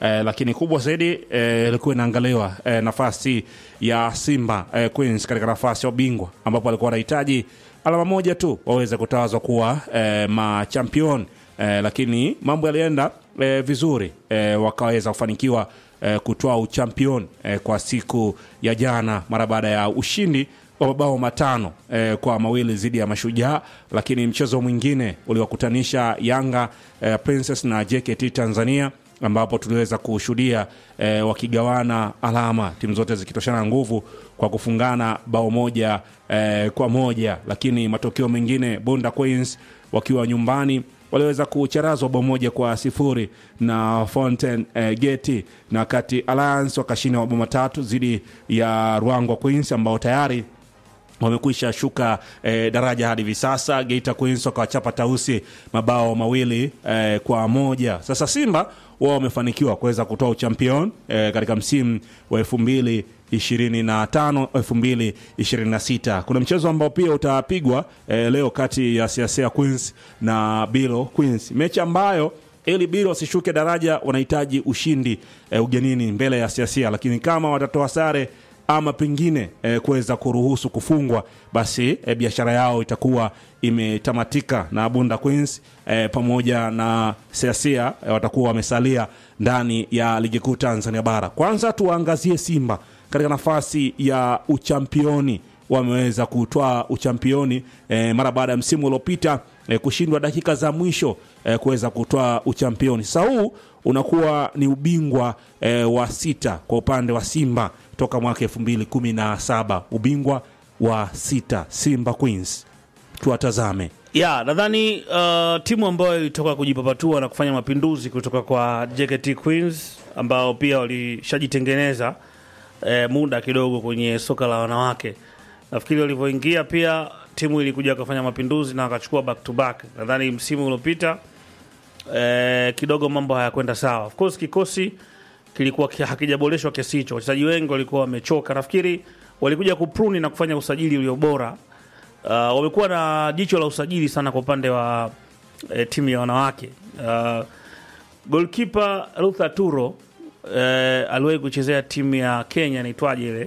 eh, lakini kubwa zaidi eh, ilikuwa inaangaliwa eh, nafasi ya Simba eh, Queens katika nafasi ya ubingwa ambapo alikuwa wanahitaji alama moja tu waweze kutawazwa kuwa eh, machampion eh, lakini mambo yalienda eh, vizuri eh, wakaweza kufanikiwa eh, kutoa uchampion eh, kwa siku ya jana mara baada ya ushindi wa mabao matano eh, kwa mawili dhidi ya Mashujaa, lakini mchezo mwingine uliwakutanisha Yanga eh, Princess na JKT Tanzania ambapo tuliweza kushuhudia eh, wakigawana alama, timu zote zikitoshana nguvu kwa kufungana bao moja eh, kwa moja, lakini matokeo mengine Bunda Queens wakiwa nyumbani waliweza kucharazwa bao moja kwa sifuri na Fountain eh, Gate, na wakati Alliance wakashinda mabao matatu dhidi ya Ruangwa Queens ambao tayari wamekwisha shuka eh, daraja hadi hivi sasa. Geita Queens wakawachapa Tausi mabao mawili eh, kwa moja. Sasa Simba wao wamefanikiwa kuweza kutoa uchampion eh, katika msimu wa elfu mbili 25 2026. Kuna mchezo ambao pia utapigwa eh, leo kati ya Siasea Queens na Bilo Queens, mechi ambayo ili Bilo wasishuke daraja wanahitaji ushindi eh, ugenini mbele ya Siasia, lakini kama watatoa sare ama pengine eh, kuweza kuruhusu kufungwa basi eh, biashara yao itakuwa imetamatika na Bunda Queens eh, pamoja na Siasia eh, watakuwa wamesalia ndani ya ligi kuu Tanzania bara. Kwanza tuwaangazie Simba katika nafasi ya uchampioni wameweza kutwaa uchampioni eh, mara baada ya msimu uliopita eh, kushindwa dakika za mwisho eh, kuweza kutwaa uchampioni. Sasa huu unakuwa ni ubingwa eh, wa sita kwa upande wa Simba toka mwaka elfu mbili kumi na saba ubingwa wa sita Simba Queens. Tuwatazame ya nadhani uh, timu ambayo ilitoka kujipapatua na kufanya mapinduzi kutoka kwa JKT Queens ambao pia walishajitengeneza eh, muda kidogo kwenye soka la wanawake. Nafikiri walivyoingia pia timu ilikuja kufanya mapinduzi na wakachukua back to back. Nadhani msimu uliopita eh, kidogo mambo hayakwenda sawa. Of course kikosi kilikuwa ki- hakijaboreshwa kiasi hicho, wachezaji wengi walikuwa wamechoka. Nafikiri walikuja kupruni na kufanya usajili ulio bora. Uh, wamekuwa na jicho la usajili sana kwa upande wa eh, timu ya wanawake. Uh, goalkeeper Ruth Aturo eh, aliwahi kuchezea timu ya Kenya inaitwaje ile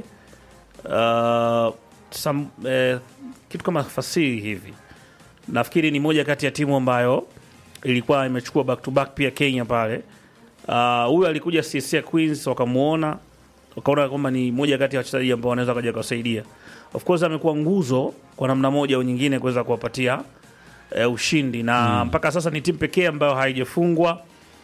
uh, sam, eh, kitu kama fasiri hivi. Nafikiri ni moja kati ya timu ambayo ilikuwa imechukua back to back pia Kenya pale. Uh, huyu alikuja CSA Queens wakamuona wakaona kwamba ni moja kati ya wachezaji ambao wanaweza kaja kuwasaidia. Of course amekuwa nguzo kwa namna moja au nyingine kuweza kuwapatia eh, ushindi na mpaka sasa ni timu pekee ambayo haijafungwa.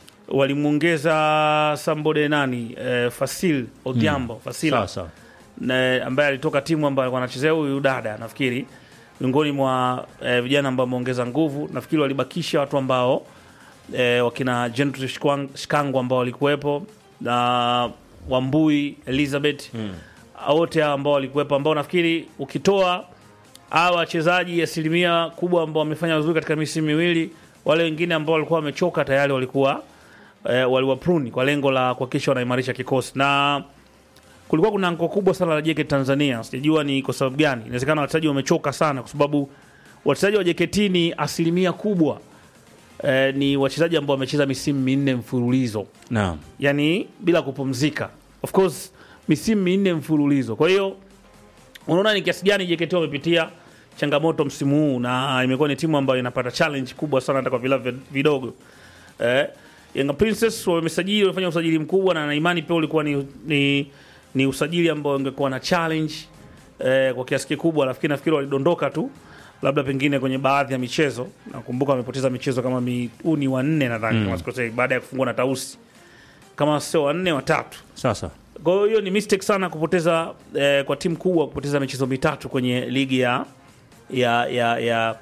Walimwongeza Sambode nani eh, Fasil Odhiambo Fasila sasa na ambaye alitoka timu ambayo alikuwa anachezea huyu dada, nafikiri miongoni mwa eh, vijana ambao wameongeza nguvu. Nafikiri walibakisha watu ambao eh, wakina Gentle Shkwang- Shikango ambao walikuwepo na Wambui Elizabeth wote hao ambao walikuwepo, ambao nafikiri ukitoa hawa wachezaji asilimia kubwa ambao wamefanya vizuri katika misimu miwili, wale wengine ambao walikuwa wamechoka tayari walikuwa eh, waliwapruni kwa lengo la kuhakikisha wanaimarisha kikosi na kulikuwa kuna anko kubwa sana la JKT Tanzania. Sijajua ni kwa sababu gani. Inawezekana wachezaji wamechoka sana, kwa sababu wachezaji wa JKT ni asilimia kubwa eh, ni wachezaji ambao wamecheza misimu minne mfululizo, naam, yani bila kupumzika, of course misimu minne mfululizo. Kwa hiyo unaona ni kiasi gani JKT wamepitia changamoto msimu huu, na imekuwa ni timu ambayo inapata challenge kubwa sana hata kwa vilabu vidogo eh, Yanga Princess wamesajili, wamefanya usajili mkubwa na na imani pia ulikuwa ni, ni, ni usajili ambao ungekuwa na challenge eh, kwa kiasi kikubwa. Nafikiri nafikiri walidondoka tu labda pengine kwenye baadhi ya michezo. Nakumbuka wamepoteza michezo kama mi, huu ni wanne nadhani kama sikosei, baada ya kufungwa na Tausi kama sio wanne watatu. sasa Kwa hiyo hiyo ni mistake sana kupoteza eh, kwa timu kubwa kupoteza michezo mitatu kwenye ligi ya ya ya, ya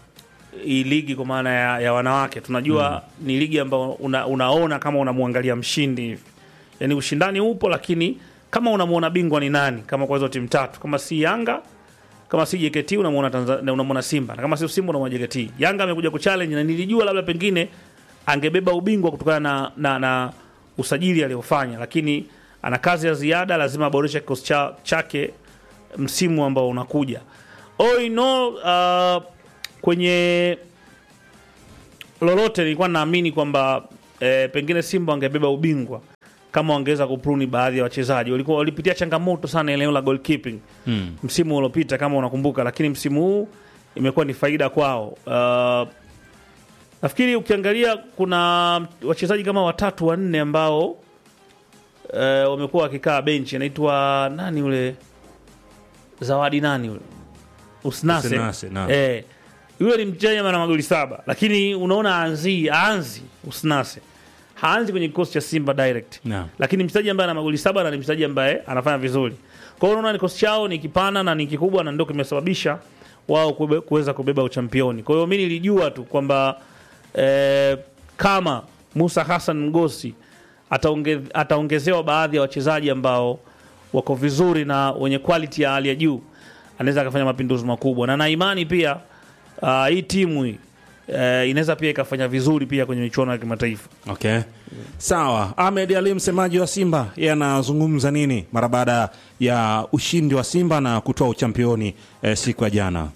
hii ligi kwa maana ya, ya wanawake. Tunajua ni ligi ambayo una, unaona kama unamwangalia mshindi hivi, yaani ushindani upo, lakini kama unamwona bingwa ni nani, kama kwa hizo timu tatu, kama si Yanga kama si JKT unamwona Tanzania, unamwona Simba na kama si Simba unamwona JKT. Yanga amekuja kuchallenge na nilijua labda pengine angebeba ubingwa kutokana na, na, na usajili aliofanya, lakini ana kazi ya ziada, lazima aboreshe kikosi cha, chake msimu ambao unakuja. All in all, uh, kwenye lolote nilikuwa naamini kwamba eh, pengine Simba wangebeba ubingwa kama wangeweza kupruni baadhi ya wachezaji. Walikuwa walipitia changamoto sana eneo la goalkeeping Mm. msimu uliopita kama unakumbuka, lakini msimu huu imekuwa ni faida kwao. Uh, nafikiri ukiangalia kuna wachezaji kama watatu wanne ambao uh, wamekuwa wakikaa benchi. Anaitwa nani yule Zawadi nani yule Usnase, Usnase, naam. eh, yule ni mchezaji ambaye ana magoli saba, lakini unaona aanzi aanzi Usnase haanzi kwenye kikosi cha Simba direct Naam. lakini mchezaji ambaye ana magoli saba na ni mchezaji ambaye anafanya vizuri. Kwa hiyo unaona kikosi chao ni kipana na ni kikubwa, na ndio kimesababisha wao kube- kuweza kubeba uchampioni. Kwa hiyo mimi nilijua tu kwamba eh, kama Musa Hassan Mgosi ataonge, ataongezewa baadhi ya wachezaji ambao wako vizuri na wenye quality ya hali ya juu, anaweza akafanya mapinduzi makubwa, na na imani pia uh, hii timu hii eh, inaweza pia ikafanya vizuri pia kwenye michuano ya kimataifa. Okay. Sawa. Ahmed Ali msemaji wa Simba yeye anazungumza nini mara baada ya ushindi wa Simba na kutoa uchampioni eh, siku ya jana?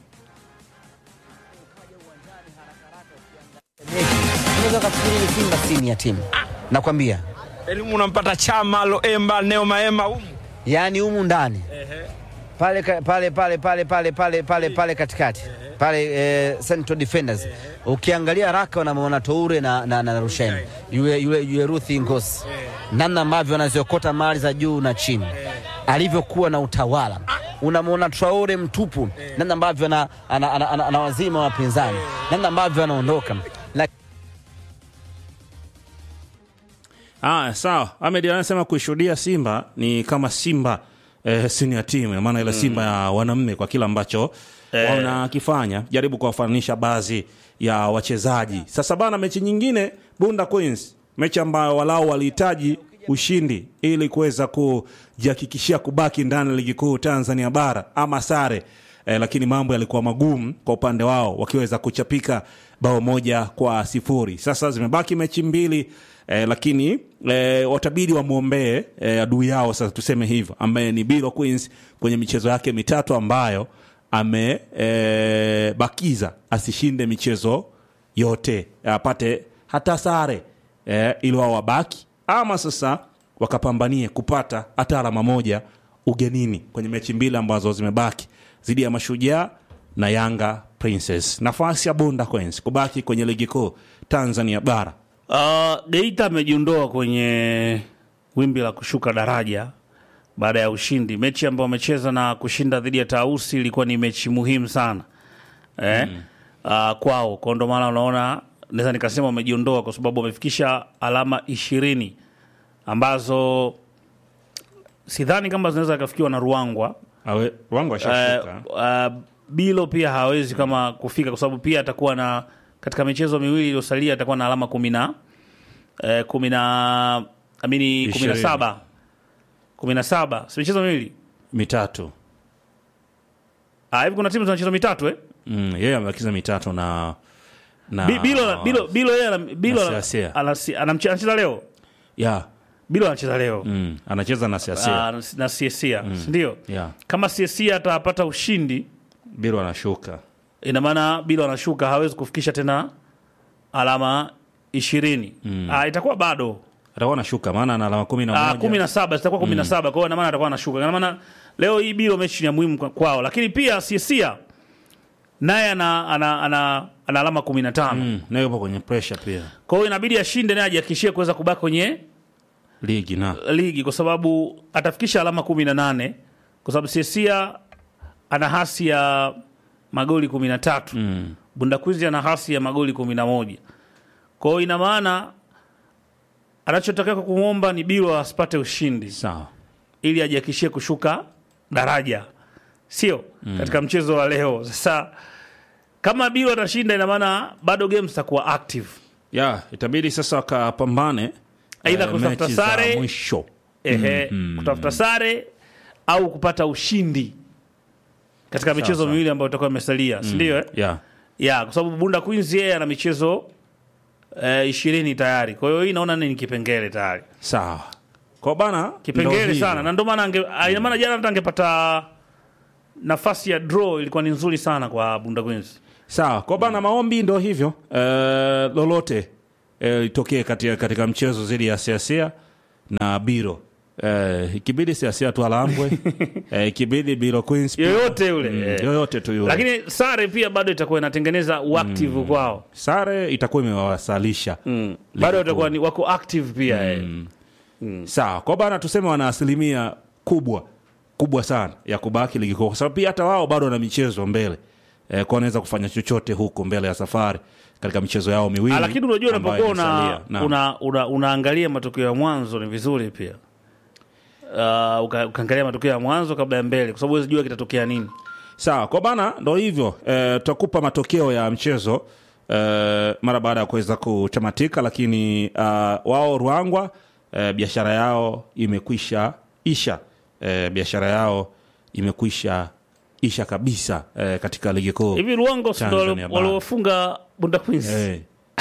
unaweza ukafikiri ni Simba simu ya timu, nakwambia elimu unampata Chama, Loemba, Neo Maema humu. yaani humu ndani pale ka- pale pale pale pale pale pale pale katikati pale eh, central defenders ukiangalia raka unamwona Toure na, na, na Rushain yule, yule, yule Ruthi Ngosi namna ambavyo anaziokota mali za juu na chini alivyokuwa na utawala unamwona Traore mtupu namna ambavyo ana- ana- ana- ana- anawazima wapinzani namna ambavyo anaondoka Lak- Ah, sawa. Ahmed anasema kuishuhudia Simba ni kama Simba eh, senior team, ina maana ile Simba ya wanaume kwa kila ambacho wanakifanya. Jaribu kuwafananisha baadhi ya wachezaji. Sasa bana, mechi nyingine Bunda Queens, mechi ambayo walau walihitaji ushindi ili kuweza kujihakikishia kubaki ndani ya ligi kuu Tanzania bara ama sare eh, lakini mambo yalikuwa magumu kwa upande wao wakiweza kuchapika bao moja kwa sifuri. Sasa zimebaki mechi mbili eh, lakini eh, watabidi wamwombee eh, adui yao sasa tuseme hivyo, ambaye ni Biro Queens kwenye michezo yake mitatu ambayo amebakiza asishinde michezo yote apate hata sare eh, ili wao wabaki ama sasa wakapambanie kupata hata alama moja ugenini kwenye mechi mbili ambazo zimebaki dhidi ya Mashujaa na Yanga Princess. Nafasi ya Bunda Queens kubaki kwenye ligi kuu Tanzania bara. Uh, Geita amejiondoa kwenye wimbi la kushuka daraja baada ya ushindi. Mechi ambayo wamecheza na kushinda dhidi ya Tausi ilikuwa ni mechi muhimu sana eh? uh, kwao kwa ndo maana unaona naweza nikasema wamejiondoa kwa sababu wamefikisha alama ishirini ambazo sidhani kama zinaweza kafikiwa na Ruangwa Awe, wangu washashuka. uh, uh, Bilo pia hawezi kama kufika kwa sababu pia atakuwa na katika michezo miwili iliyosalia atakuwa na alama kumi na eh, kumi na amini kumi na Ishirini. saba kumi na saba si michezo miwili mitatu Ah, hivi kuna timu zina michezo mitatu eh? mm, yeye amebakiza mitatu na na Bi- Bilo Bilo Bilo yeye ana- Bilo Na ana- Siasia. anasi- anamche- anacheza leo ya Bilo anacheza leo mm, anacheza na siasia Ah, na Siesia ndio ya kama Siesia atapata ushindi Biro anashuka ina maana Bilo anashuka, hawezi kufikisha tena alama ishirini. Ah, itakuwa bado atakuwa anashuka maana ana alama kumi na ah, moja kumi na saba zitakuwa kumi na saba kwa hiyo ina maana atakuwa anashuka. Ina maana leo hii Bilo mechi ni ya muhimu kwa- kwao, lakini pia Siesia naye ana, ana, ana, ana alama kumi na tano mm, naye yupo kwenye pressure pia kwa hiyo inabidi ashinde naye ajihakikishie kuweza kubaki kwenye ligi na ligi kwa sababu atafikisha alama kumi na nane kwa sababu Siesia ana hasi ya magoli kumi na tatu mm, Bundakwizi ana hasi ya magoli kumi na moja kwa hiyo ina maana anachotakiwa kumwomba ni Bilo asipate ushindi sawa ili ajihakikishie kushuka daraja, sio katika mchezo wa leo. Sasa kama Bilo atashinda, ina maana bado game zitakuwa active, ya itabidi sasa wakapambane Aidha eh, kutafuta mechi za sare. mwisho ehe, kutafuta sare au kupata ushindi katika michezo sawa. miwili ambayo itakuwa imesalia, si ndio? Eh? ya ya kwa sababu Bunda Queens yeye ana michezo eh, ishirini tayari, kwa hiyo hii naona ni kipengele tayari sawa kwa bana ndo kipengele hivyo. sana, na ndio maana ange- ah, ina maana jana hata angepata nafasi ya draw ilikuwa ni nzuri sana kwa Bunda Queens. sawa kwa bana maombi ndo hivyo eh, lolote eh, litokee katika, katika mchezo dhidi ya siasia na biro eh, ikibidi siasia tu alambwe eh, ikibidi biro queens pia. yoyote yule Mm, eh. yoyote tu yule lakini sare pia bado itakuwa inatengeneza uactive kwao sare itakuwa imewasalisha mm. bado watakuwa ni wako active pia eh. sawa kwa bana tuseme wana asilimia kubwa kubwa sana ya kubaki ligi kuu kwa sababu pia hata wao bado wana michezo mbele eh, kwa wanaweza kufanya chochote huko mbele ya safari katika michezo yao miwili Ah, lakini unajua ambayo unapokuwa una, imesalia. Naam. una, una, unaangalia matokeo ya mwanzo ni vizuri pia uh, uka, ukaangalia matokeo ya mwanzo kabla ya mbele kwa sababu huwezi jua kitatokea nini sawa kwa bana ndo hivyo eh, tutakupa matokeo ya mchezo eh, mara baada ya kuweza kutamatika lakini uh, wao ruangwa eh, biashara yao imekwisha isha eh, biashara yao imekwisha isha kabisa eh, katika ligi kuu hivi luongo si ndo Tanzania bara. waliofunga bunda queens Eh,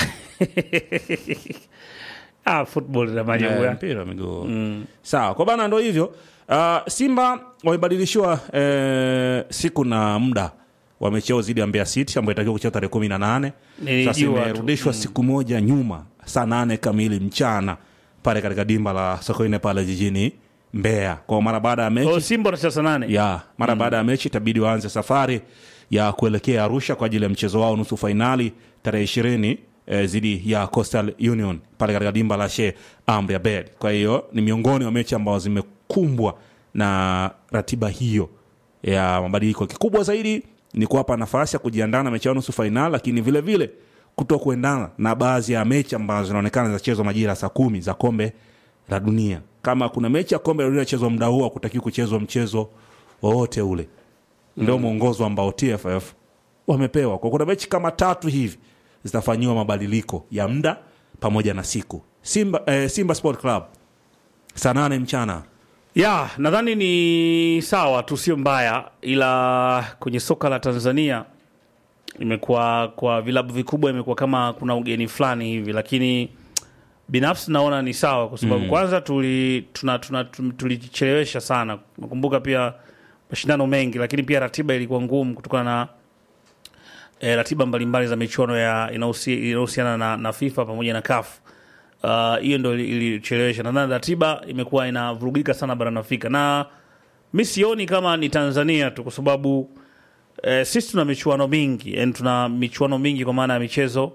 ah, football na maajabu eh, yake. mpira wa miguu sawa kwa bana ndo hivyo uh, simba wamebadilishiwa eh, siku na muda wa mechi yao dhidi ya Mbeya City ambayo itakiwa kucheza tarehe kumi na nane Nilijua sasa tu. imerudishwa siku moja nyuma saa nane kamili mchana pale katika dimba la Sokoine pale jijini Mbeya kwa mara baada ya Kwa hiyo mechi simba wanacheza saa nane ya mara baada ya mechi itabidi waanze safari ya kuelekea Arusha kwa ajili ya mchezo wao nusu fainali tarehe ishirini eh, dhidi ya Coastal Union pale katika dimba la Sheikh Amri Abeid. Kwa hiyo ni miongoni mwa mechi ambazo zimekumbwa na ratiba hiyo ya mabadiliko. Kikubwa zaidi ni kuwapa nafasi ya kujiandaa na mechi yao nusu fainali, lakini vile vile kuto kuendana na baadhi ya mechi ambazo zinaonekana zinachezwa majira ya saa kumi za kombe la dunia. Kama kuna mechi ya kombe la dunia inachezwa muda huo, hakutakiwi kuchezwa mchezo wowote ule. Ndio mwongozo ambao TFF wamepewa. Kwa kuna mechi kama tatu hivi zitafanyiwa mabadiliko ya muda pamoja na siku. Simba, eh, Simba Sport Club saa nane mchana ya nadhani ni sawa tu sio mbaya ila kwenye soka la tanzania imekuwa kwa vilabu vikubwa imekuwa kama kuna ugeni fulani hivi lakini binafsi naona ni sawa kwa sababu kwanza tuli tuna, tuna, tum- tulichelewesha sana nakumbuka pia mashindano mengi lakini pia ratiba ilikuwa ngumu kutokana na e, ratiba mbalimbali za michuano ya inahusi- inahusiana na, na fifa pamoja na kafu Uh, hiyo ndo ili- ilichelewesha nadhani ratiba imekuwa inavurugika sana barani afrika na mi sioni kama ni tanzania tu kwa sababu eh, sisi tuna michuano mingi yani tuna michuano mingi kwa maana ya michezo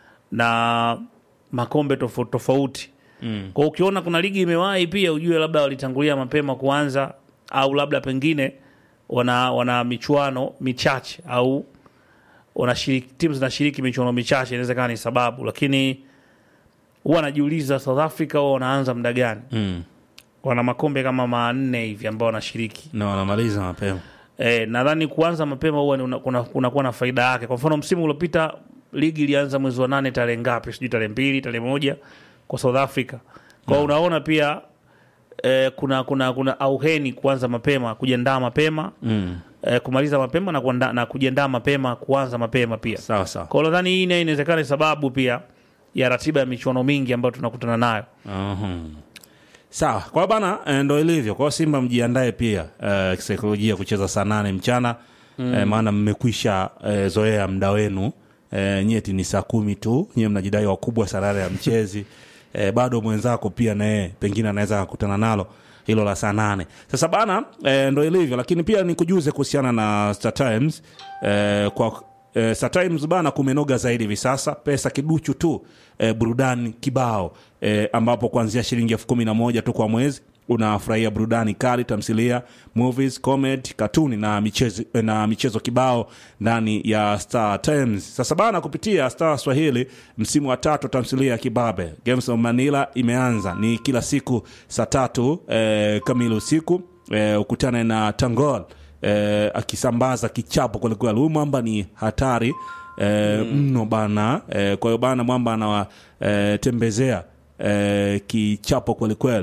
na makombe tofauti tofauti mm. kwa ukiona kuna ligi imewahi pia ujue labda walitangulia mapema kuanza au labda pengine wana, wana michuano michache au wanashiriki timu zinashiriki michuano michache inaweza kawa ni sababu lakini huwa anajiuliza south africa huwa wanaanza muda gani mm. wana makombe kama manne hivi ambao wanashiriki na wanamaliza mapema e, nadhani kuanza mapema huwa ni una- kuna- kunakuwa na faida yake kwa mfano msimu uliopita ligi ilianza mwezi wa nane tarehe ngapi sijui tarehe mbili tarehe moja kwa south africa kwao unaona pia e, kuna kuna kuna auheni kuanza mapema kujiandaa mapema mm. e, kumaliza mapema na, kuanda, na kujiandaa mapema kuanza mapema pia sawa sawa kwao nadhani hii nayo inawezekana ni sababu pia ya ratiba ya michuano mingi ambayo tunakutana nayo Uhum. sawa kwa bana eh, ndo ilivyo kwao simba mjiandae pia eh, kisaikolojia kucheza saa nane mchana mm. eh, maana mmekwisha eh, zoea mda wenu eh, nyeti ni saa kumi tu nyiwe mnajidai wakubwa sarare ya mchezi eh, bado mwenzako pia naye pengine anaweza kukutana nalo hilo la saa nane sasa bana eh, ndo ilivyo lakini pia nikujuze kuhusiana na Star Times eh, kwa eh, Star Times bana kumenoga zaidi hivi sasa pesa kiduchu tu eh, burudani kibao eh, ambapo kuanzia shilingi elfu kumi na moja tu kwa mwezi unafurahia burudani kali tamthilia movies comedy katuni na michezo, na michezo kibao ndani ya Star Times. Sasa bana, kupitia Star Swahili msimu wa tatu tamthilia ya Kibabe Games of Manila imeanza, ni kila siku saa tatu eh, kamili usiku eh, ukutane na Tangol eh, akisambaza kichapo kwelikweli. Huyu mwamba ni hatari eh, mno bana eh, kwa hiyo bana mwamba anawatembezea eh, kichapo kwelikweli.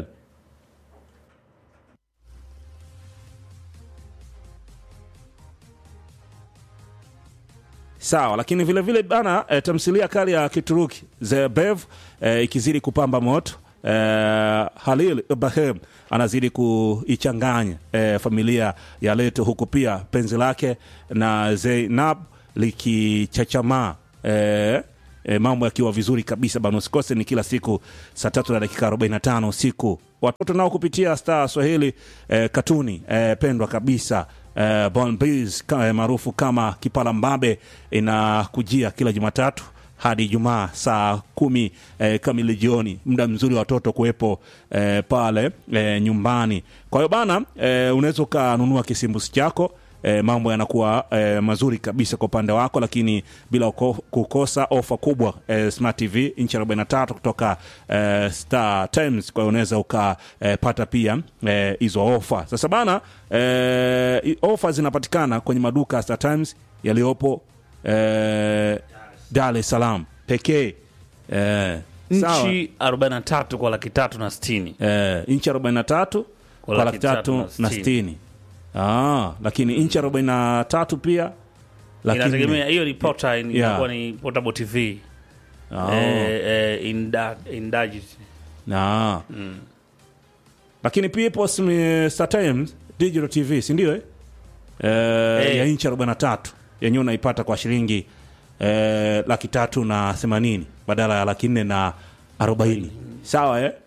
sawa lakini vile vile bana e, tamthilia kali ya kituruki the bev e, ikizidi kupamba moto e, halil ibrahim anazidi kuichanganya e, familia ya leto huku pia penzi lake na zeinab likichachamaa e, e, mambo yakiwa vizuri kabisa bana usikose ni kila siku saa tatu na dakika 45 usiku watoto nao kupitia star swahili e, katuni e, pendwa kabisa e, Bon Biz, ka- maarufu kama kipala mbabe inakujia kila jumatatu hadi Ijumaa saa kumi eh, kamili jioni, muda mzuri wa watoto kuwepo eh, pale eh, nyumbani. Kwa hiyo bana eh, unaweza ukanunua kisimbusi chako eh, mambo yanakuwa eh, mazuri kabisa kwa upande wako, lakini bila uko, kukosa ofa kubwa eh, Smart TV inchi 43 kutoka eh, Star Times. Kwa hiyo unaweza ukapata pia eh, hizo ofa. Sasa bana eh, i- ofa zinapatikana kwenye maduka ya Star Times yaliyopo eh, Dar es Salaam pekee eh, sawa. nchi 43 kwa laki tatu na sitini eh, inchi 43 kwa laki tatu na sitini ah, lakini inchi 43 pia laki inategemea nne. hiyo ni pota Yeah. inakuwa ni portable tv Ah, eh, eh, inda- indulged. na. lakini pia ipo sm- Star Times Digital TV si ndio eh? Eh, Eh. ya inchi 43 yenyewe unaipata kwa shilingi eh, laki tatu na themanini badala ya laki nne na arobaini sawa eh?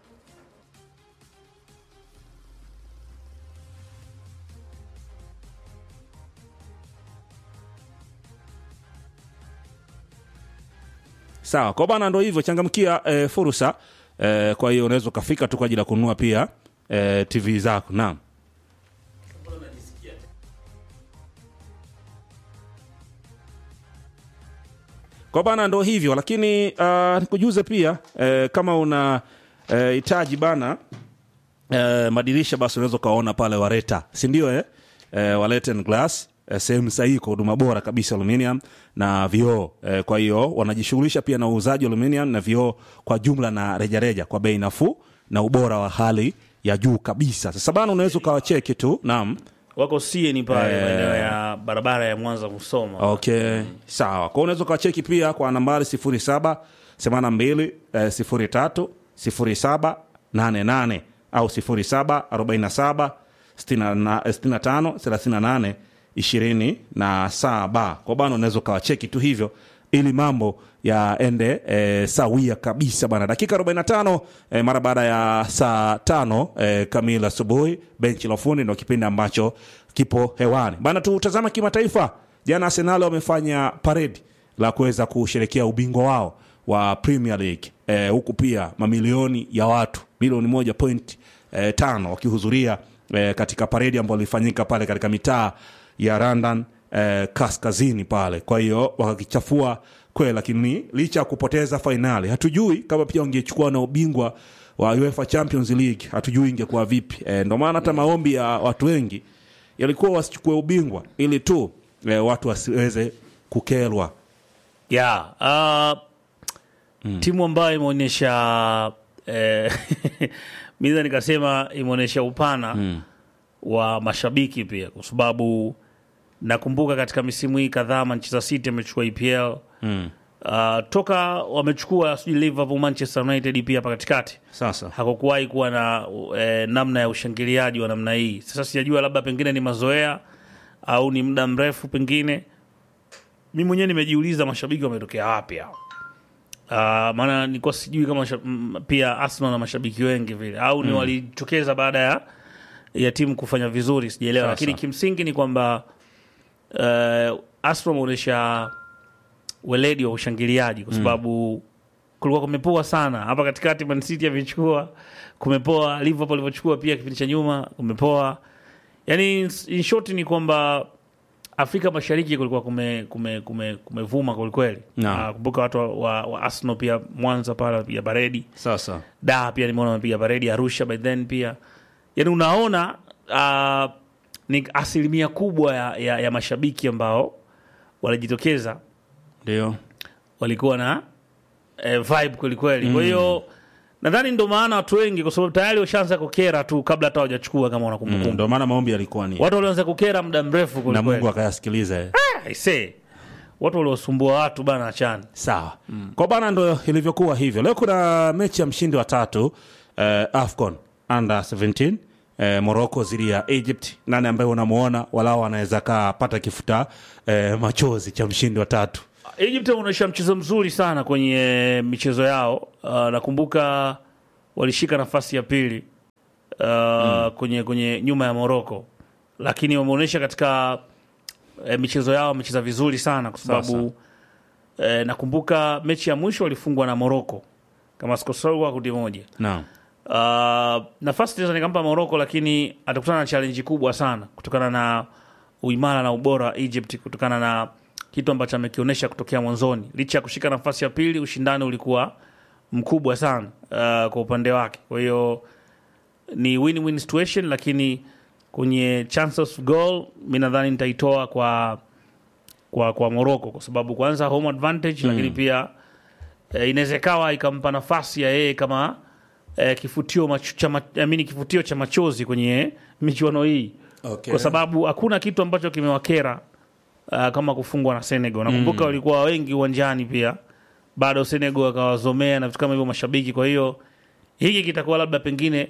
sawa kwa bana ndo hivyo changamkia eh, fursa eh, kwa hiyo unaweza ukafika tu kwa ajili ya kununua pia eh, tv zako naam kwa bana ndo hivyo lakini uh, nikujuze pia eh, kama una eh, hitaji bana eh, madirisha basi unaweza ukaona pale wareta sindio eh? eh, waleten glass eh, sehemu sahihi kwa huduma bora kabisa aluminium na vioo eh, kwa hiyo wanajishughulisha pia na uuzaji wa aluminium na vioo kwa jumla na rejareja kwa bei nafuu na ubora wa hali ya juu kabisa sasa bana unaweza ukawacheki tu naam wako sieni pale maeneo ya barabara ya mwanza musoma okay sawa kwa unaweza ukawacheki pia kwa nambari 07 82 eh, 03 07 88 au 07 47 65 38 27 kwa bana unaweza ukawacheki tu hivyo ili mambo yaende e, sawia kabisa bana dakika 45 e, mara baada ya saa tano e, kamili asubuhi benchi la ufundi ndo kipindi ambacho kipo hewani bana tutazama kimataifa jana arsenal wamefanya paredi la kuweza kusherekea ubingwa wao wa premier league e, huku pia mamilioni ya watu milioni moja point e, tano wakihudhuria e, katika paredi ambayo ilifanyika pale katika mitaa ya london eh, kaskazini pale kwa hiyo wakakichafua kweli lakini licha ya kupoteza fainali hatujui kama pia wangechukua na ubingwa wa UEFA Champions League hatujui ingekuwa vipi eh, ndio maana hata maombi ya watu wengi yalikuwa wasichukue ubingwa ili tu eh, watu wasiweze kukerwa yeah, uh, timu ambayo imeonyesha eh, miza nikasema imeonyesha upana wa mashabiki pia kwa sababu nakumbuka katika misimu hii kadhaa manchester city amechukua epl mm. uh, toka wamechukua sijui liverpool manchester united pia hapa katikati sasa hakukuwahi kuwa na eh, namna ya ushangiliaji wa namna hii sasa sijajua labda pengine ni mazoea au ni muda mrefu pengine mi mwenyewe nimejiuliza mashabiki wametokea wapi hao Uh, maana nilikuwa sijui kama masha- m- pia Arsenal na mashabiki wengi vile au ni walitokeza baada ya ya timu kufanya vizuri sijaelewa, Sasa. lakini kimsingi ni kwamba uh, Arsenal wameonyesha weledi wa ushangiliaji kwa sababu kulikuwa kumepoa sana hapa katikati. Man City amechukua kumepoa, Liverpool alivyochukua pia kipindi cha nyuma kumepoa. Yani in short ni kwamba Afrika Mashariki kulikuwa kume, kume, kume, kumevuma kwelikweli. Naam. Ah, Kumbuka watu wa, wa, wa Arsenal pia Mwanza pale wamepiga baredi sasa da pia nimeona wamepiga baredi Arusha by then pia yani unaona uh, ni asilimia kubwa ya, ya, ya mashabiki ambao walijitokeza ndio walikuwa na eh, vibe kwelikweli kwa hiyo nadhani ndo maana watu wengi kwa sababu tayari washaanza kukera tu kabla hata hawajachukua kama mm. wanakumbukumbu ndio maana maombi yalikuwa ni watu walianza kukera muda mrefu na kwelikweli Mungu akayasikiliza eh. aisee watu waliosumbua watu bana achani sawa kwa bana ndo ilivyokuwa hivyo leo kuna mechi ya mshindi wa tatu eh, afcon under 17 eh, morocco dhidi ya egypt nani ambaye unamuona walao anaweza kapata kifuta eh, machozi cha mshindi wa tatu Egypt wameonyesha mchezo mzuri sana kwenye michezo yao. Uh, nakumbuka walishika nafasi ya pili uh, kwenye, kwenye nyuma ya Morocco, lakini wameonyesha katika eh, michezo yao wamecheza vizuri sana kwa sababu eh, nakumbuka mechi ya mwisho walifungwa na Morocco kama sikosau kwa kundi moja. Naam. Uh, nafasi naweza nikampa Morocco, lakini atakutana na challenge kubwa sana kutokana na uimara na ubora wa Egypt, kutokana na kitu ambacho amekionyesha kutokea mwanzoni. Licha ya kushika nafasi ya pili, ushindani ulikuwa mkubwa sana uh, kwa upande wake. Kwa hiyo ni win-win situation, lakini kwenye chances of goal mi nadhani nitaitoa kwa kwa kwa Morocco kwa sababu kwanza home advantage, lakini pia eh, inaweza ikawa ikampa nafasi ya yeye kama eh, kifutio macho, cha, ma- amini kifutio cha machozi kwenye michuano hii Okay. kwa sababu hakuna kitu ambacho kimewakera uh, kama kufungwa na Senegal. Nakumbuka walikuwa wengi uwanjani pia, bado Senegal akawazomea na vitu kama hivyo mashabiki. Kwa hiyo hiki kitakuwa labda pengine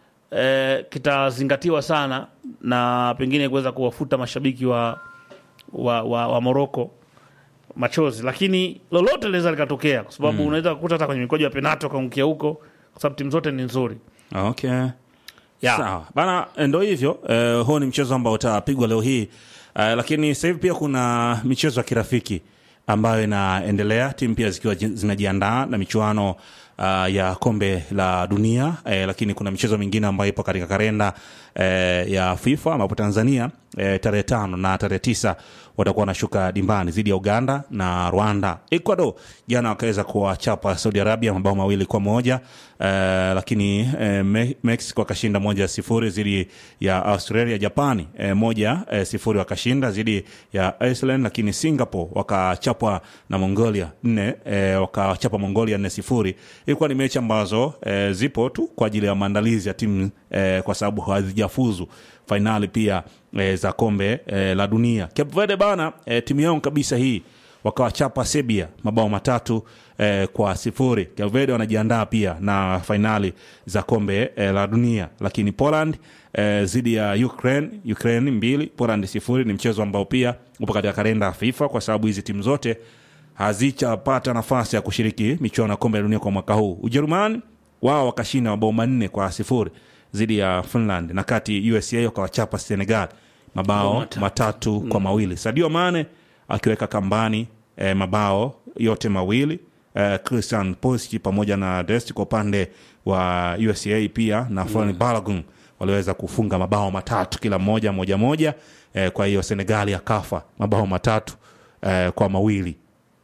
eh, kitazingatiwa sana na pengine kuweza kuwafuta mashabiki wa, wa, wa, wa Morocco machozi, lakini lolote linaweza likatokea, kwa sababu unaweza kukuta hata kwenye mikwaju ya penalti wakaangukia huko, kwa sababu timu zote ni nzuri. Okay. Yeah. Sawa bana, ndo hivyo eh, huo ni mchezo ambao utapigwa leo hii eh, lakini sasa hivi pia kuna michezo ya kirafiki ambayo inaendelea, timu pia zikiwa ji- zinajiandaa na michuano uh, ya kombe la dunia eh, lakini kuna michezo mingine ambayo ipo katika kalenda eh, ya FIFA ambapo Tanzania eh, tarehe tano na tarehe tisa watakuwa wanashuka dimbani dhidi ya Uganda na Rwanda. Ecuador jana wakaweza kuwachapa Saudi Arabia mabao mawili kwa moja eh, lakini eh, Me- Mexico akashinda moja sifuri dhidi ya Australia. Japani eh, moja eh, sifuri wakashinda dhidi ya Iceland, lakini Singapore wakachapwa na Mongolia nne eh, wakachapa Mongolia nne sifuri. Ilikuwa ni mechi ambazo eh, zipo tu kwa ajili ya maandalizi ya timu eh, kwa sababu hazijafuzu fainali pia eh, za kombe eh, la dunia. Cape Verde bana eh, timu yao kabisa hii wakawachapa Serbia mabao matatu eh, kwa sifuri. Cape Verde wanajiandaa pia na fainali za kombe eh, la dunia, lakini Poland eh, zidi ya Ukraine, Ukraine mbili Poland sifuri. Ni mchezo ambao pia upo katika kalenda ya FIFA kwa sababu hizi timu zote hazichapata nafasi ya kushiriki michuano ya kombe la dunia kwa mwaka huu. Ujerumani wao wakashinda mabao manne kwa sifuri dhidi ya Finland, na kati USA wakawachapa Senegal mabao matatu. matatu kwa mawili. Sadio Mane akiweka kambani eh, mabao yote mawili eh, Christian Pulisic pamoja na Dest kwa upande wa USA pia na Florent Balogun waliweza kufunga mabao matatu kila mmoja moja moja. Eh, kwa hiyo Senegali akafa mabao matatu eh, kwa mawili.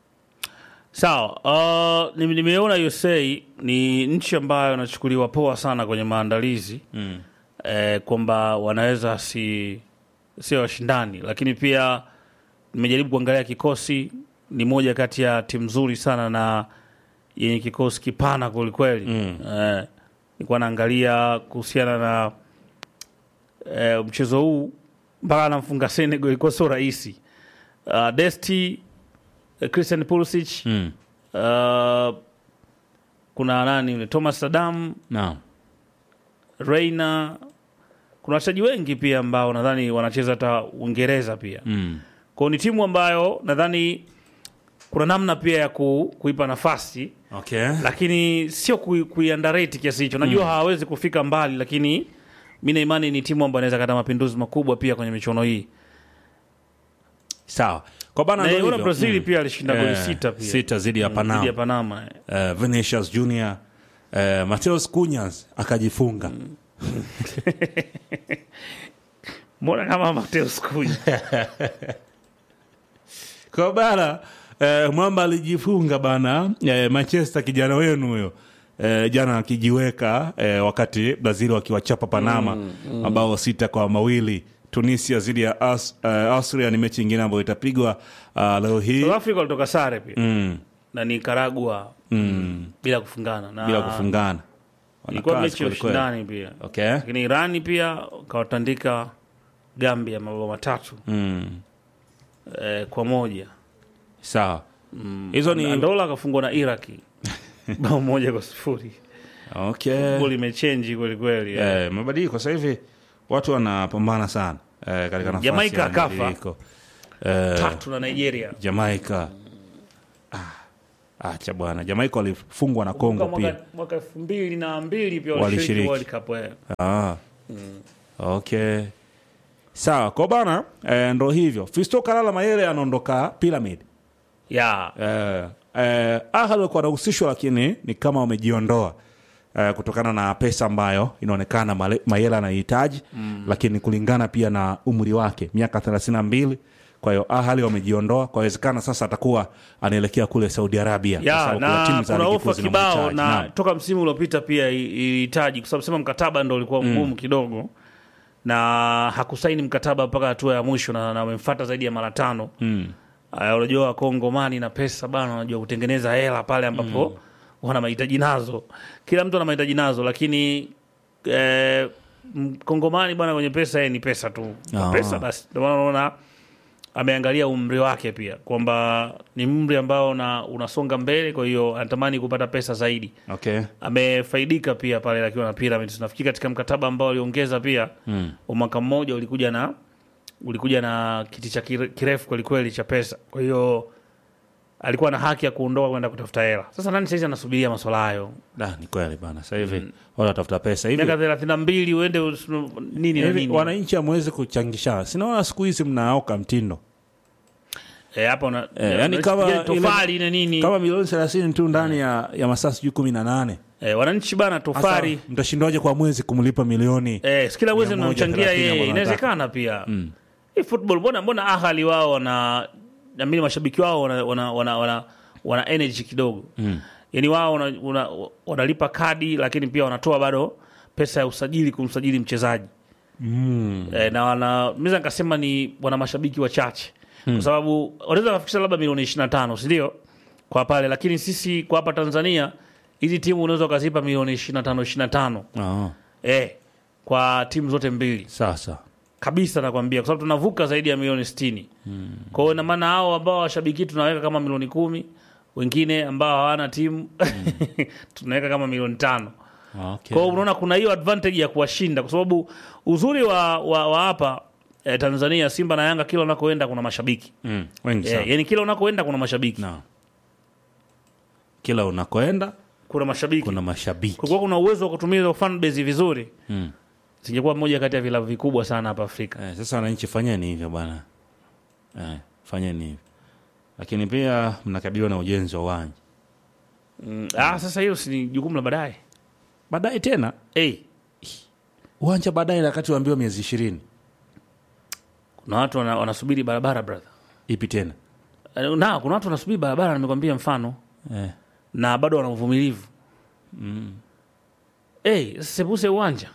Sawa, uh, nime- nimeona USA ni nchi ambayo inachukuliwa poa sana kwenye maandalizi mm. eh, kwamba wanaweza si sio washindani, lakini pia nimejaribu kuangalia kikosi, ni moja kati ya timu nzuri sana na yenye kikosi kipana kwelikweli mm. eh, nilikuwa naangalia kuhusiana na eh, mchezo huu mpaka anamfunga Senegal ilikuwa sio rahisi. Uh, Desti eh, Christian Pulisic Mm. uh, kuna nani yule Thomas Sadam Naam. Reina, kuna wachezaji wengi pia ambao nadhani wanacheza hata Uingereza pia Mm. kwao. Ni timu ambayo nadhani kuna namna pia ya ku, kuipa nafasi Okay. lakini sio kui, kuiandareti kiasi hicho. Najua hawawezi kufika mbali, lakini mi na imani ni timu ambayo inaweza kata mapinduzi makubwa pia kwenye michuano hii. Sawa. Kwa bana Na ndio yule hivyo. Brazil Mm. pia alishinda goli Eh, sita pia sita dhidi ya Mm, Panama. dhidi ya Panama eh. eh, Vinicius Junior eh, Mateus Cunhas akajifunga Mbona kama Mateus Cunha kwa bana eh, mwamba alijifunga bana eh, Manchester kijana wenu huyo eh, jana akijiweka eh, wakati Brazil wakiwachapa Panama mabao sita kwa mawili. Tunisia dhidi ya Aus, eh, Austria ni mechi ingine ambayo itapigwa uh, leo hii South Africa walitoka sare pia mm, na Nicaragua mm, bila kufungana na bila kufungana ilikuwa Wanakaa mechi ya kweli kweli. ushindani pia, Okay. lakini Irani pia kawatandika Gambia mabao matatu Mm, eh, kwa moja. sawa hizo ni Andola akafungwa na Iraki bao moja kwa sifuri. okay. Goli imechenji kweli kweli. eh. Eh, mabadiliko sasa hivi watu wanapambana sana eh, katika nafasi Jamaica ya akafa. mabadiliko. Eh, Tatu na Nigeria. Jamaica acha bwana Jamaica walifungwa na Kongo pia Mwaka- mwaka elfu mbili na mbili pia Walishiriki. walishiriki World Cup eh. Ah. Okay. Sawa, kwa bana eh, ndo hivyo. Fisto Kalala Mayele anaondoka Pyramid. ya Eh, eh, Ahly walikuwa wanahusishwa lakini ni kama wamejiondoa eh, kutokana na pesa ambayo inaonekana Male- Mayele anahitaji lakini kulingana pia na umri wake miaka 32 kwa hiyo Ahly wamejiondoa kwa wezekana sasa atakuwa anaelekea kule Saudi Arabia kwa ya sababu kuna na timu za kuna ligi kuu ofa kibao zinamhitaji. na Naam. toka msimu uliopita pia i- ilihitaji kwa sababu sema mkataba ndo ulikuwa mgumu kidogo na hakusaini mkataba mpaka hatua ya mwisho na na wamemfuata zaidi ya mara tano Mm. Aya, unajua wakongomani na pesa bana wanajua kutengeneza hela pale ambapo wana mahitaji nazo kila mtu ana mahitaji nazo lakini eh, mkongomani bwana kwenye pesa yeye ni pesa tu Ah. pesa basi ndio maana unaona ameangalia umri wake pia kwamba ni umri ambao una, unasonga mbele kwa hiyo anatamani kupata pesa zaidi Okay. amefaidika pia pale akiwa na Pyramids. Nafikiri katika mkataba ambao aliongeza pia Mm. wa mwaka mmoja ulikuja na ulikuja na kiti cha kire- kirefu kwelikweli cha pesa, kwa hiyo alikuwa na haki ya kuondoka kwenda kutafuta hela. Sasa nani saizi anasubiria maswala hayo? Da, ni kweli bana. Sasa hivi wale watafuta pesa hivi. Miaka thelathini na mbili uende us- nini na Hivi nini wananchi hamwezi kuchangisha. Sinaona siku hizi mnaoka mtindo. Eh, hapa una Eh, yani kama ile tofali na nini Kama milioni 30 tu ndani ya, ya masaa sijui 18. eh, wananchi bana tofali Sasa mtashindwaje kwa mwezi kumlipa milioni? Eh, si kila mwezi Mia moja mnamchangia thelathini yeye, ambao inawezekana pia hii football. Mbona mbona Ahali wao wana namini mashabiki wao wana, wana, wana, wana, wana energy kidogo mm. Yani wao wana, wana, wanalipa kadi lakini pia wanatoa bado pesa ya usajili kumsajili mchezaji mm. eh, na wana naweza nikasema ni wana mashabiki wachache mm. kwa sababu wanaweza kafikisha labda milioni 25 si ndio kwa pale, lakini sisi kwa hapa Tanzania hizi timu unaweza ukazipa milioni 25 25 Ah, eh, kwa timu zote mbili sasa. kabisa nakwambia, kwa sababu tunavuka zaidi ya milioni sitini. Kwa hiyo ina maana hao ambao washabiki tunaweka kama milioni kumi, wengine ambao hawana timu tunaweka kama milioni tano. Okay. Kwa hiyo unaona kuna hiyo advantage ya kuwashinda, kwa sababu uzuri wa wa, wa hapa eh, Tanzania, Simba na Yanga, kila unakoenda kuna mashabiki Mm, wengi eh, sana. yani kila unakoenda kuna mashabiki Naam. Kila unakoenda kuna mashabiki kuna mashabiki. kulikuwa kuna uwezo wa kutumia hizo fan base vizuri, Mm. singekuwa moja kati ya vilabu vikubwa sana hapa Afrika. Eh, sasa wananchi fanyeni hivyo bwana. Eh, fanyeni hivyo. Lakini pia mnakabiliwa na ujenzi wa uwanja. Mm. Ah, sasa hiyo si ni jukumu la baadaye. Baadaye tena Hey, uwanja baadaye wakati waambiwa miezi ishirini kuna watu wana, wanasubiri barabara brother. ipi tena Eh, Na kuna watu wanasubiri barabara, nimekwambia mfano, eh. na bado wana uvumilivu mm. Hey, sepuse uwanja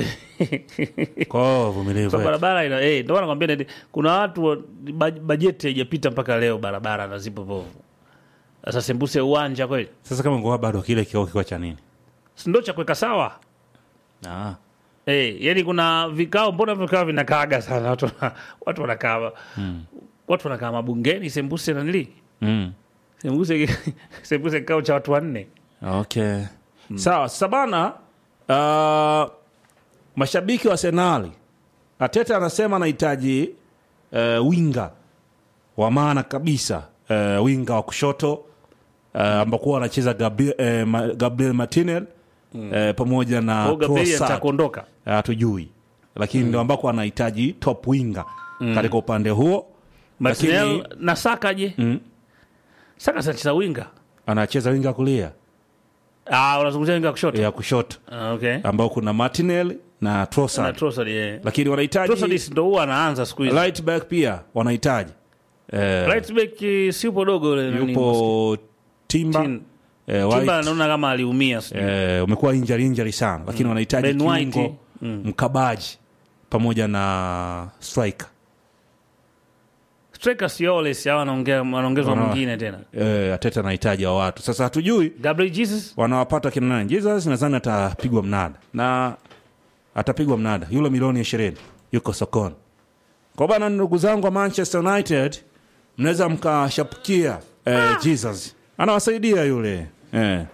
kwao vumilivu so eh. barabara ina hey, ndio maana nakwambia ndio- kuna watu wa- baj- bajeti haijapita mpaka leo, barabara na zipo bovu. Sasa sembuse uwanja kweli, sasa kama ngoa bado kile kikao kikao cha nini si ndio cha kuweka sawa ah. hey, yani kuna vikao, mbona vikao vinakaaga sana watu, wana- watu wanakaa watu wanakaa mabungeni sembuse nanili mm. sembuse sembuse kikao cha watu wanne okay sawa sasa bana uh, mashabiki wa senali ateta anasema anahitaji uh, winga wa maana kabisa uh, winga wa kushoto uh, ambakuwa anacheza Gabriel, eh, Ma- Gabriel Martinel eh, pamoja na Kwa Gabriel Trossard. atakuondoka hatujui lakini ndio ambako anahitaji top winga katika upande huo Martinel lakini na Saka je? Mm. Saka sanacheza winga. anacheza winga kulia Ah, unazungumzia winga wa kushoto. ya kushoto Ah, okay. ambao kuna Martinelli na Na Trossard Trossard yeah. lakini wanahitaji Trossard si ndo huwa anaanza siku hizi. right back pia wanahitaji eh, Right back eh, si upo dogo yule nani, yupo Timba Tin- eh, Timba White, naona kama aliumia sijui. eh, umekuwa injury injury sana lakini wanahitaji Ben White, kiungo mkabaji pamoja na striker Striker Siole si hawa anaongea anaongezwa Wana- mwingine tena. eh, Ateta anahitaji wa watu sasa hatujui Gabriel Jesus wanawapata kina nani Jesus nadhani atapigwa mnada na atapigwa mnada yule milioni ishirini yuko sokoni kwa bana ndugu zangu wa Manchester United mnaweza mkashapukia eh, Jesus anawasaidia yule eh.